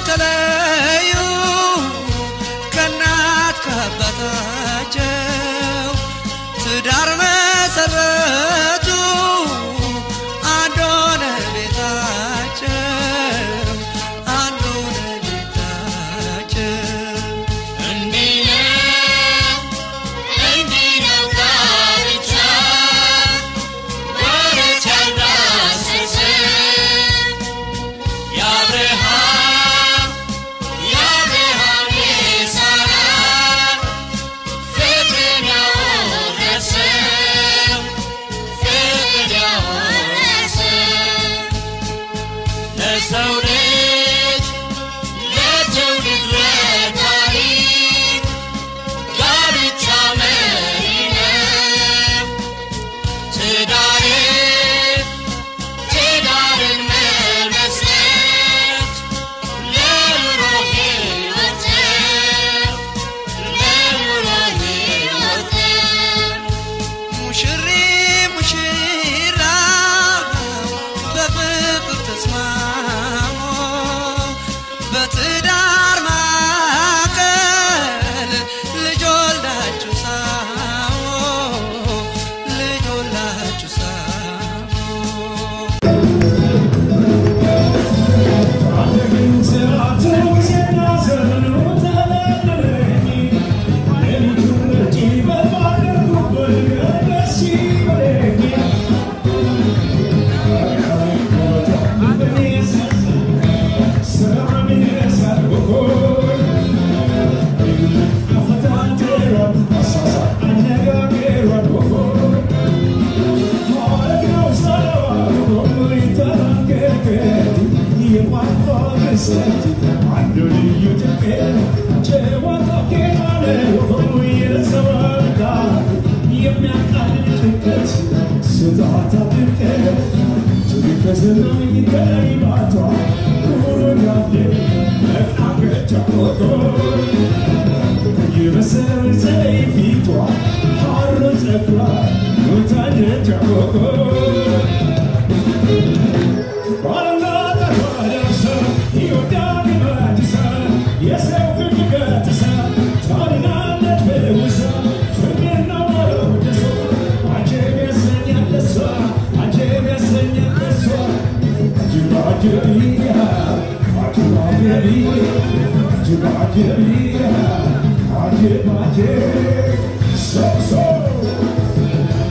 ተለዩ ከእናት ከአባታቸው ትዳር መሰረቱ አንድ ሆነ ቤታቸው አንድ ሆነ ቤታቸው እንዲህ ነው እንዲህ ነው ጋብቻ ወረት ያልዳሰሰ የአብርሃም የአብርሃም የሳራ ፍቅርን ያወረሰው ፍቅርን ያወረሰው ለሰው ልጅ ለትውልድ ለታሪክ ጋብቻ መሪ ነው። ትዳርን ትዳርን መመስረት ለኑሮ ሕይወት ነው። ለኑሮ ሕይወት ነው። ሙሽሪ ሙሽራ በፍቅር ተስማሙ በትዳር ማዕከል ልጅ ወልዳችሁ ሳሙ ልጅ ወልዳችሁ ሳሙ So, so.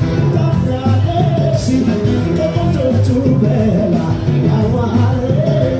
Bella, I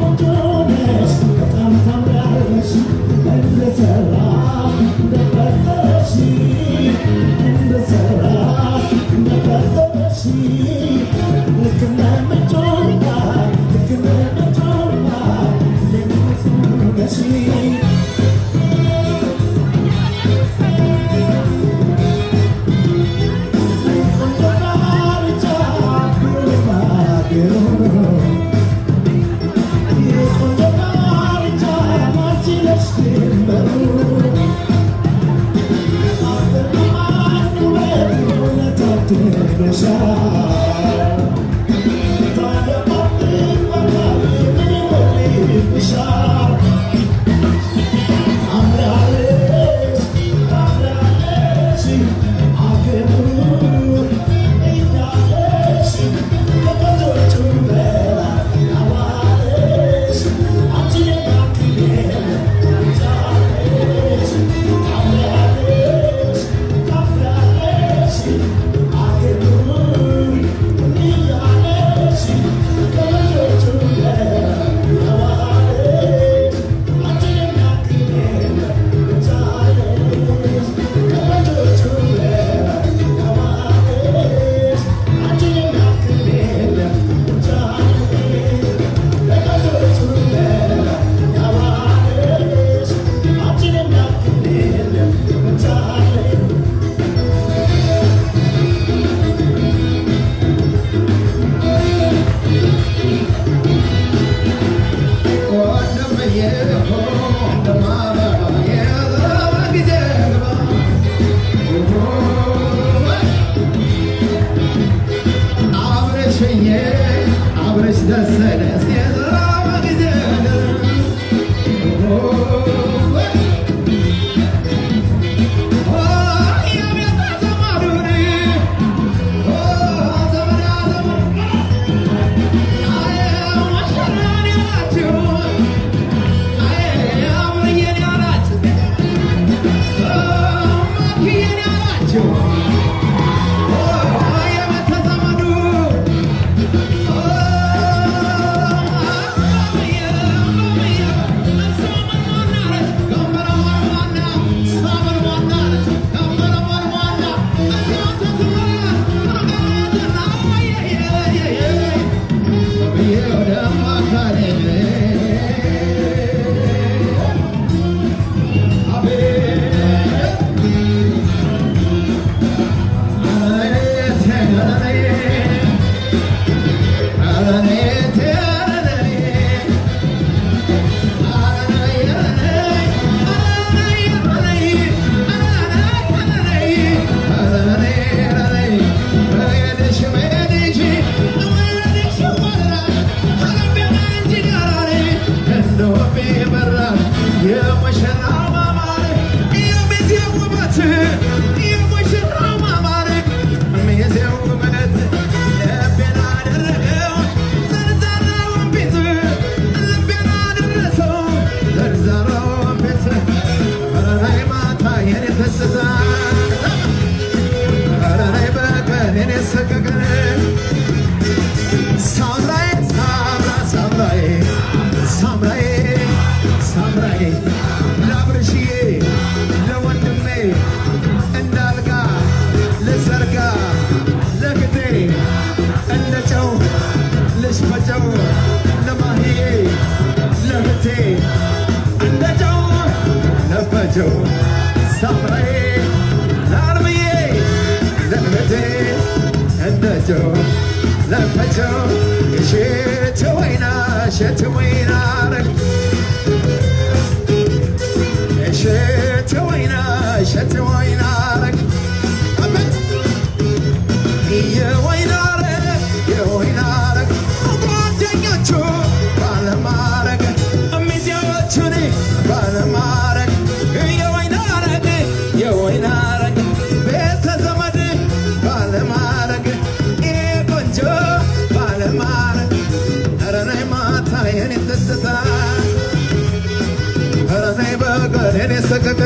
ሰቀቀ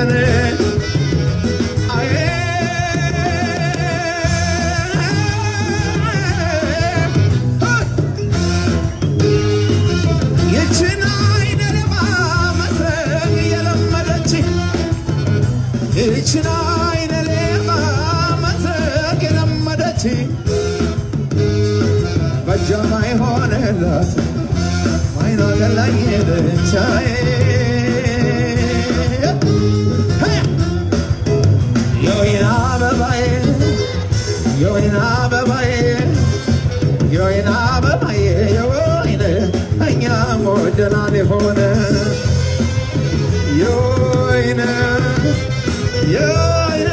ብቻዬ የወይን አበባዬ የወይን አበባዬ የወይን አበባዬ የወይን እኛም ወደናል የሆነ የወይን የወይን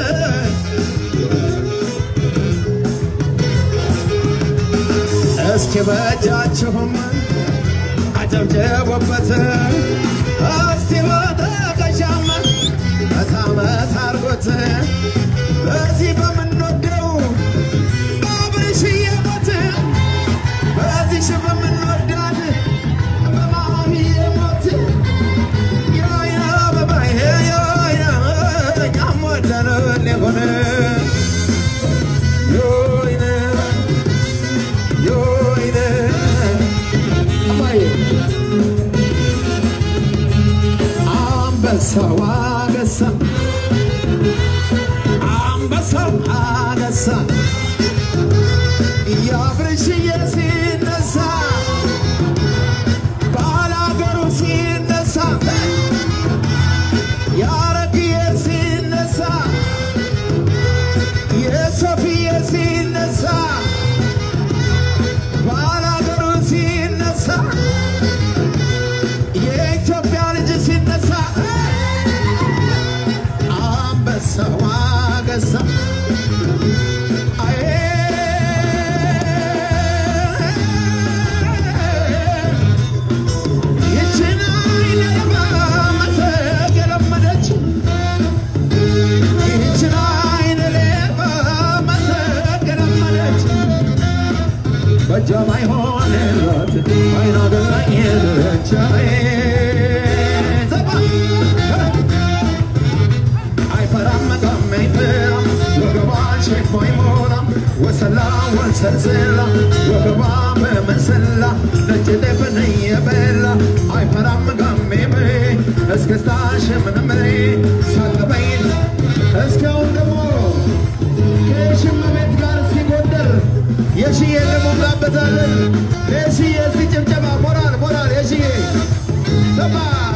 እስኪ በእጃችሁም አጨብጭቡበት እስቲ በጠቀሻም መታ መታ አርጎት በዚህ በምንወደው በአብርሽዬ ሞት በዚሽ በምንወዳት በማሚዬ ሞት የወይን አበባዬ የወይን እኛም ወደነው ሊሆን የወይን የወይን አባዬ አንበሳው አገሳ አንበሳው አገሳ ያብርሽዬ ሲነሳ ባላገሩ ሲነሳ ያረግዬ ሲነሳ የሶፊዬ ሲነሳ ባላገሩ ሲነሳ የኢትዮጵያ ልጅ ሲነሳ አንበሳው አገሳ አዬ ይችን አይነባ መሰግ የለመደች ይችን አይነባ መሰግ የለመደች በእጇ ማይሆንላት አይና ገዛኝ ብቻዬ ዘባ አይፈራም መቃም አይፈራም ወገቧ ሸክሞ አይሞላም ወሰላ ወንሰልስላ ወገቧ በመሰላ ነጭ ጤፍን እየበላ አይፈራም መቃሜ እስክስታሽ ምንም ሳቅበይን እስካሁን ደግሞ ከሽመቤት ጋር ሲጎደር የሽዬ ደግሞ እንጋበዛለን። የሽዬ እስቲ ጭብጨባ ሞራል ሞራል የሽዬ ሰባ